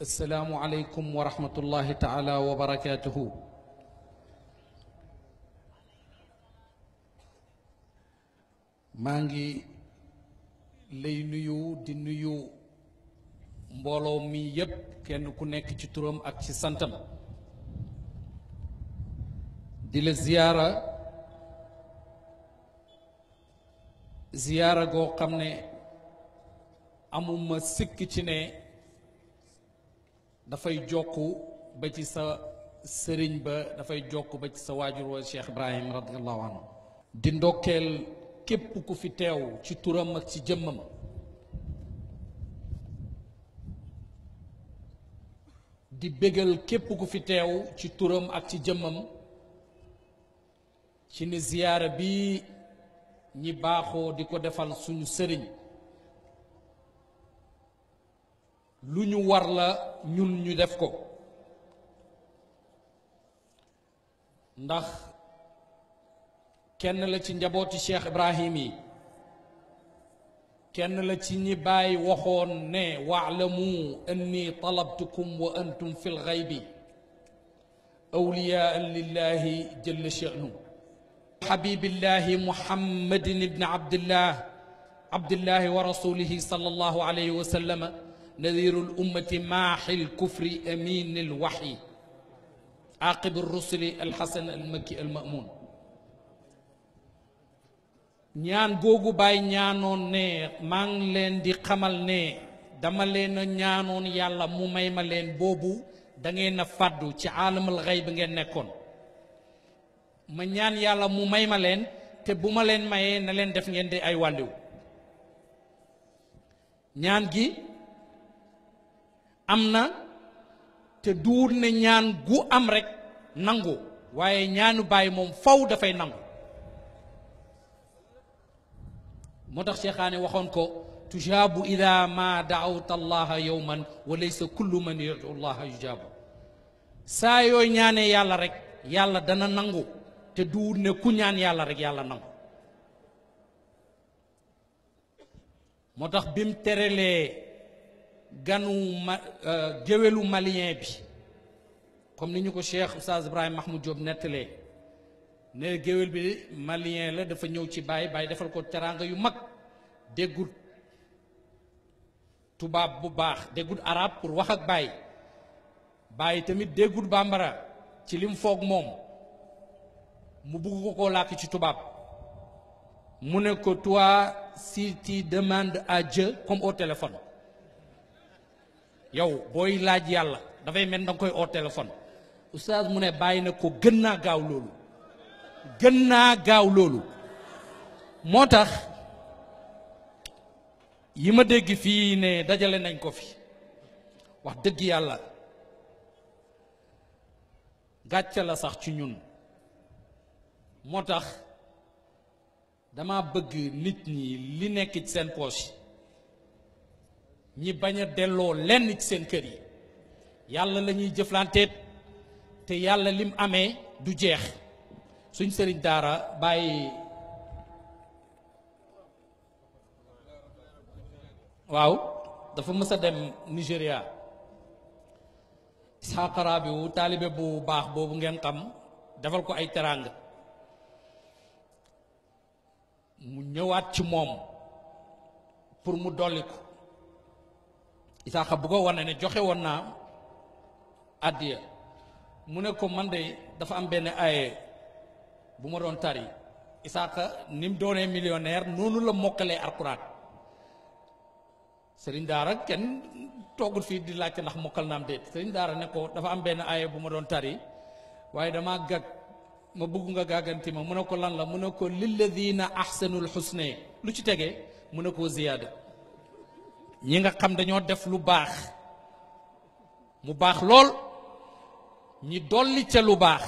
السلام عليكم ورحمة الله تعالى وبركاته maa ngi lay nuyu di nuyu mbooloo mi yépp kenn ku nekk ci turam ak ci santam di la ziyaara ziyaara goo xam ne amuma sikk ci ne dafay jokk ba ci sa sëriñ ba dafay jokk ba ci sa waajur wa Cheikh Ibrahim radiallahu anhu di ndokkeel képp ku fi teew ci turam ak ci jëmmam di bégal képp ku fi teew ci turam ak ci jëmmam ci ni ziyaara bi ñi baaxoo di ko defal suñu sëriñ lu ñu war la ñun ñu def ko ndax kenn la ci njabooti Cheikh Ibrahim yi kenn la ci ñi bàyyi waxoon ne waalamu anni talabtukum wa antum fi lxaybi awliyaan lillahi jalla sha'nu xabibillahi muhammadin ibni abdillah abdillahi wa rasulihi sallallahu alayhi wa sallama nadiru lummati maaxi lkufri amin alwaxyi aqib rusuli alxasan almakki almamun ñaan googu baay ñaanoon ne maa ngi leen di xamal ne dama leen a ñaanoon yàlla mu may ma leen boobu da ngeen a fàddu ci aalamul xëy bi ngeen nekkoon ma ñaan yàlla mu may ma leen te bu ma leen mayee na leen def ngeen di ay wàlliw ñaan gi am na te duur ne ñaan gu am rek nangu waaye ñaanu baay moom faw dafay nangu moo tax Cheikhaane waxoon ko tujaabu ida ma daawta allaha yowman wa laysa kullu man yadu allaha yujaabu saa yooy ñaanee yàlla rek yàlla dana nangu te duur ne ku ñaan yàlla rek yàlla nangu moo tax bi mu terelee ganu ma géwélu malien bi comme ni ñu ko cheikh oustaz Ibrahima Mahmoud Diop nettalee ne géwél bi malien la dafa ñëw ci baay baay defal ko teraanga yu mag déggut tubaab bu baax déggut arab pour wax ak baay baay tamit déggut bambara ci lim foog moom mu bugg ko koo làkk ci tubaab mu ne ko toi si tu demandes à Dieu comme au téléphone yow booy laaj yàlla dafay mel da nga koy au téléphone oustaz mu ne bàyyi na ko gën naa gaaw loolu gën naa gaaw loolu moo tax yi ma dégg fii ne dajale nañ ko fi wax dëgg yàlla gàcce la sax ci ñun moo tax dama bëgg nit ñi li nekk ci seen poche ñi bañ a delloo lenn ci seen kër yi yàlla la ñuy jëflanteet te yàlla lim amee du jeex suñ sëriñ daara bàyyi waaw dafa mës a dem Nigéria Isxaaq Rabiu taalibe bu baax boobu ngeen xam defal ko ay teraanga mu ñëwaat ci moom pour mu dolli ko Isaaxa bu ko wane ne joxe woon naa àddiya mu ne ko man de dafa am benn aaye bu ma doon tari Isaaxa ni mu doonee millionnaire noonu la mokkalee alxuraan sëriñ daara kenn toogul fii di laajte ndax mokkal naam déet sëriñ daara ne ko dafa am benn aaye bu ma doon tari waaye damaa gag ma bëgg nga gàgganti ma mu ne ko lan la mu ne ko lilladina ahsanul xusne lu ci tegee mu ne ko ziyaada ñi nga xam dañoo def lu baax mu baax lool ñi dolli ca lu baax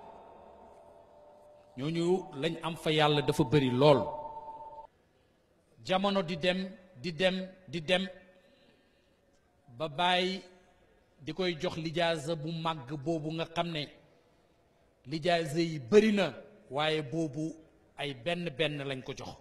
ñooñu lañ am fa yàlla dafa bëri lool jamono di dem di dem di dem ba bàyyi di koy jox lijaasa bu màgg boobu nga xam ne lijaasa yi bëri na waaye boobu ay benn benn lañ ko jox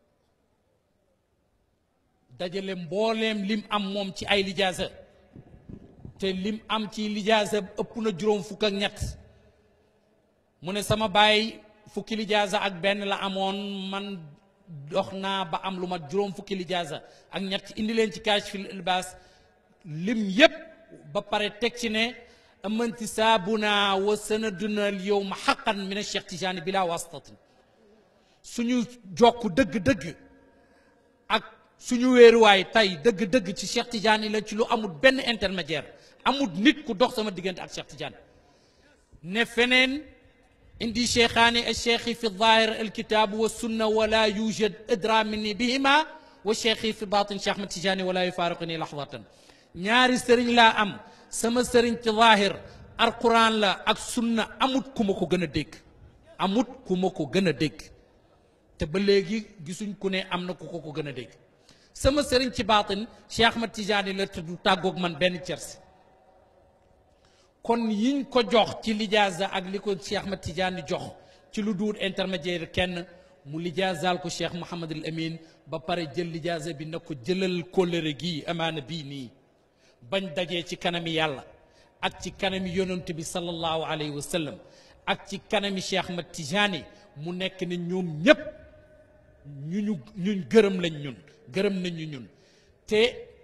dajale mbooleem lim am moom ci ay lijaasa te lim am ci lijaasa ëpp na juróom fukk ak ñett mu ne sama baay fukki lijaasa ak benn la amoon man dox naa ba am lu mat juróom fukki lijaasa ak ñett indi leen ci kaashiful ilbaas lim yépp ba pare teg ci ne amantisaabuna wa sanaduna al yowma xaqan min Cheikh Tijaani bila wasitatin suñu jokk dëgg-dëgg ak suñu wéeruwaay tey dëgg-dëgg ci Cheikh Tidiane la ci lu amul benn intermédiaire amul nit ku dox sama diggante ak Cheikh Tidiane ne feneen indi cheikhaani al cheikhi fi zahir al kitab wa sunna wala yujad adra minni bihima wa cheikhi fi batin Cheikh Ahmad Tidiane wala yufariquni lahzatan ñaari sëriñ laa am sama sëriñ ci zahir alquran la ak sunna amut ku ma ko gën a dégg amut ku ma ko gën a dégg te ba léegi gisuñ ku ne am na ku ko ko gën a dégg sama sëriñ ci baatin Cheikh Ahmad Tidiane la te du tàggoog man benn cersi kon yiñ ko jox ci lijaasa ak li ko Cheikh Ahmad Tidiane jox ci lu duur intermédiaire kenn mu lijaasaal ko Cheikh Mouhamadul Amin ba pare jël lijaasa bi na ko jëlal kóllëre gii amaana bii nii bañ dajee ci kanami yàlla ak ci kanami yonent bi sallallahu alayhi wa sallam ak ci kanami Cheikh Ahmad Tidiane mu nekk ne ñoom ñépp ñu ñu ñun gërëm lañ ñun gërëm nañu ñun te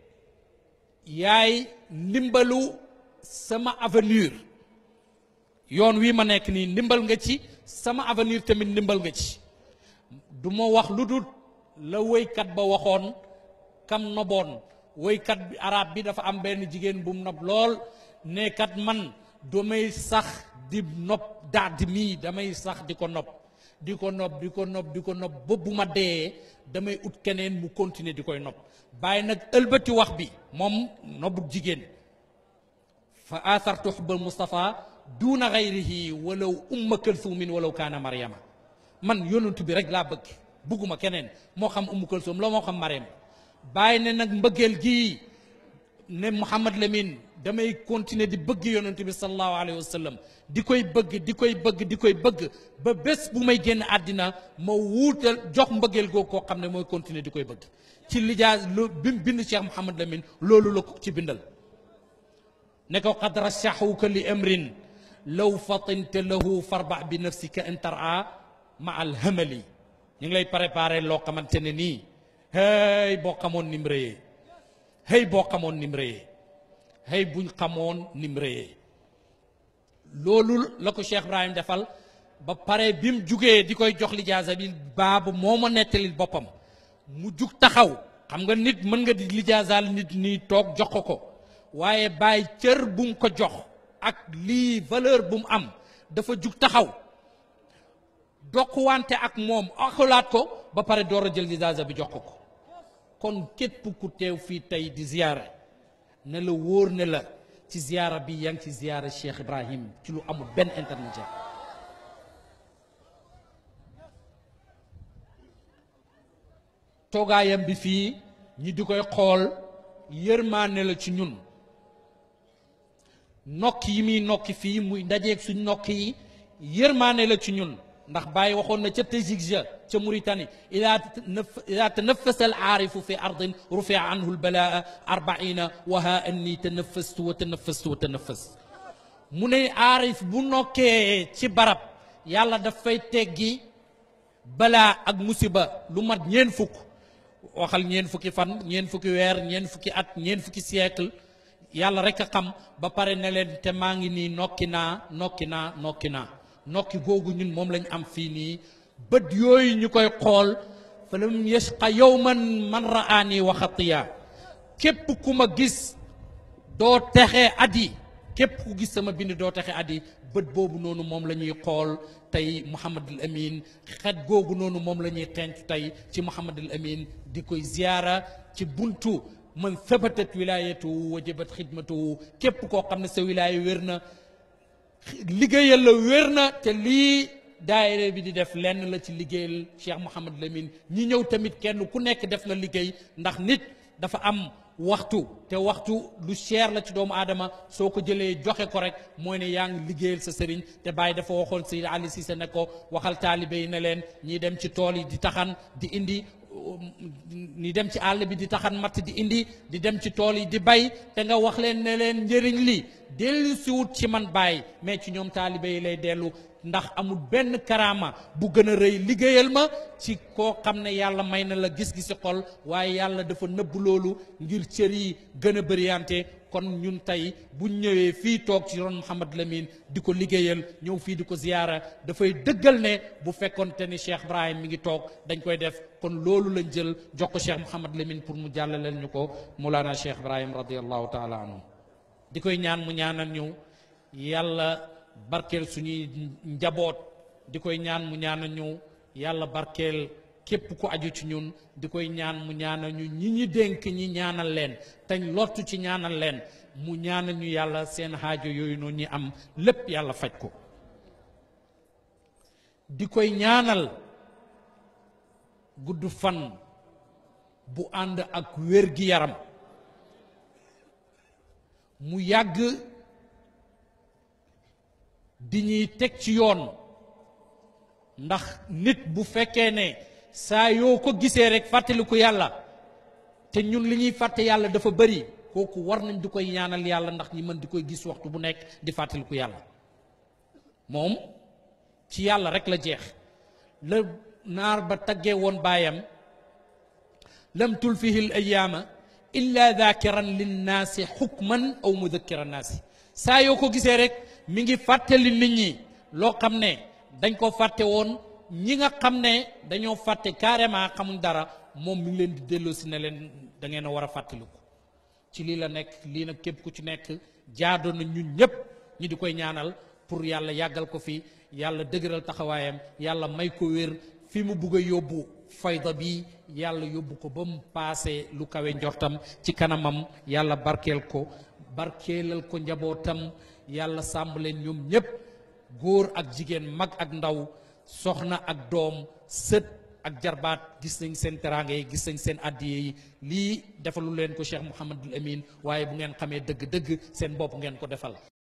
yaay ndimbalu sama avenir yoon wi ma nekk nii ndimbal nga ci sama avenir tamit ndimbal nga ci du ma wax lu dul la woykat ba waxoon kam noboon woykat bi arab bi dafa am benn jigéen bu mu nob lool ne kat man damay sax di nopp daad mii damay sax di ko nopp di ko nopp di ko nopp di ko nopp ba bu ma dee damay ut keneen mu continuer di koy nopp bàyyi nag ëlbati wax bi moom nobbu jigéen fa athartu xubbal Mustafa duuna gayrihi walaw umma kalsuumin walaw kaana Mariama man yonentu bi rek laa bëgg bugguma keneen moo xam ummu kalsuum la moo xam Mariam bàyyi ne nag mbëggeel gii ne Mouhamad Lamine damay continuer di bëgg yonentu bi sallallahu alayhi wa sallam di koy bëgg di koy bëgg di koy bëgg ba bés bu may génn àddina ma wuutal jox mbëggeel googu koo xam ne mooy continuer di koy bëgg ci lijaas lu bi mu bind Cheikh Mouhamad Lamine loolu la ko ci bindal ne ko qad rashaxuka li amrin law fatinta lahu farba bi nafsika in tara ma al hamali ñu ngi lay préparé loo xamante ne nii hey boo xamoon ni mu rëyee hey boo xamoon ni mu rëyee hey buñ xamoon ni mu rëyee loolu la ko Cheikh Ibrahim defal ba pare bi mu jugee di koy jox lijaasa bi baabu moo ma nettalil boppam mu jug taxaw xam nga nit mën nga di lijaasaal nit nii toog jox ko ko waaye bàyyi cër bu mu ko jox ak lii valeur bu mu am dafa jug taxaw dokkuwante ak moom akulaat ko ba pare door a jël lijaasa bi jox ko ko kon képp ku teew fii tey di ziyaara ne la wóor ne la ci ziyaara bi yaa ngi ci ziyaara Cheikh Ibrahim ci lu amul benn intermédiaire toogaayam bi fii ñi di koy xool yërmaane la ci ñun nokk yi muy nokki fii muy ndajeeg suñ nokk yi yërmaane la ci ñun ndax Baye waxoon na ca Tazigja ca Mauritanie ida ida tanafasa al aarifu fi ardin rufia anhu lbalaa arbaina wa ha anni tanafastu wa tanafastu wa tanafas mu ne aarif bu nokkee ci barab yàlla daf fay teggi balaa ak musiba lu mat ñeen fukk waxal ñeen fukki fan ñeen fukki weer ñeen fukki at ñeen fukki siècle yàlla rek a xam ba pare ne leen te maa ngi nii nokki naa nokki naa nokki naa nokki googu ñun moom lañ am fii nii bët yooyu ñu koy xool fa lam yashqa yawman man raani wa xatiya képp ku ma gis doo texe at yi képp ku gis sama bind doo texe at yi bët boobu noonu moom la ñuy xool tey Mouhamadul Amin xet googu noonu moom la ñuy xenc tey ci Mouhamadul Amin di koy ziyaara ci buntu man sabatat wilaayatu wajabat xidmatu képp koo xam ne sa wilaaya wér na liggéeyal la wér na te lii daayira bi di def lenn la ci liggéeyal Cheikh Mouhamad Lamine ñi ñëw tamit kenn ku nekk def na liggéey ndax nit dafa am waxtu te waxtu lu cher la ci doomu aadama soo ko jëlee joxe ko rek mooy ne yaa ngi liggéeyal sa sëriñ te bàyyi dafa waxoon Seydi Ali Cissé ne ko waxal taalibe yi ne leen ñiy dem ci tool yi di taxan di indi ni dem ci àll bi di taxan matt di indi di dem ci tool yi di bay te nga wax leen ne leen njëriñ li dellu siwut ci man bàyyi mais ci ñoom taalibe yi lay dellu ndax amul benn karaama bu gën a rëy liggéeyal ma ci koo xam ne yàlla may na la gis-gisi xol waaye yàlla dafa nëbb loolu ngir cër yi gën a bëriante kon ñun tey buñ ñëwee fii toog ci ron Mouhamad Lamine di ko liggéeyal ñëw fii di ko ziyaara dafay dëggal ne bu fekkonte ni Cheikh Ibrahim mi ngi toog dañ koy def kon loolu lañ jël jox ko Cheikh Mouhamad Lamine pour mu jàllaleel ñu ko Mawlana Cheikh Ibrahim radiallahu taala anhu di koy ñaan mu ñaanal ñu yàlla barkeel suñuy njaboot di koy ñaan mu ñaanal ñu yàlla barkeel képp ku aju ci ñun di koy ñaan mu ñaanal ñu ñi ñi dénk ñi ñaanal leen teñ lottu ci ñaanal leen mu ñaanal ñu yàlla seen xaajo yooyu noonu ñi am lépp yàlla faj ko di koy ñaanal gudd fan bu ànd ak wér gi yaram mu yàgg di ñuy teg ci yoon ndax nit bu fekkee ne saa yoo ko gisee rek fàttaliku yàlla te ñun li ñuy fàtte yàlla dafa bëri kooku war nañ di koy ñaanal yàlla ndax ñi mën di koy gis waxtu bu nekk di fàttaliku yàlla moom ci yàlla rek la jeex la naar ba taggee woon baayam lam tulfihi l ayaama illa dakiran linnaasi xukman aw mudakkiran naasi saa yoo ko gisee rek mi ngi fàttali nit ñi loo xam ne dañ ko fàtte woon ñi nga xam ne dañoo fàtte carrément xamuñ dara moom mi ngi leen di delloo si ne leen da ngeen a war a fàttaliku ci lii la nekk lii nag képp ku ci nekk jaadoo na ñun ñëpp ñi di koy ñaanal pour yàlla yàggal ko fi yàlla dëgëral taxawaayam yàlla may ko wér fi mu bugg a yóbbu fayda bi yàlla yóbbu ko ba mu paase lu kawe njortam ci kanamam yàlla barkeel ko barkeelal ko njabootam yàlla sàmm leen ñoom ñépp góor ak jigéen mag ak ndaw soxna ak doom sët ak jarbaat gis nañ seen teraanga yi gis nañ seen addiye yi lii defalu leen ko Cheikh Mouhamadul Amin waaye bu ngeen xamee dëgg-dëgg seen bopp ngeen ko defal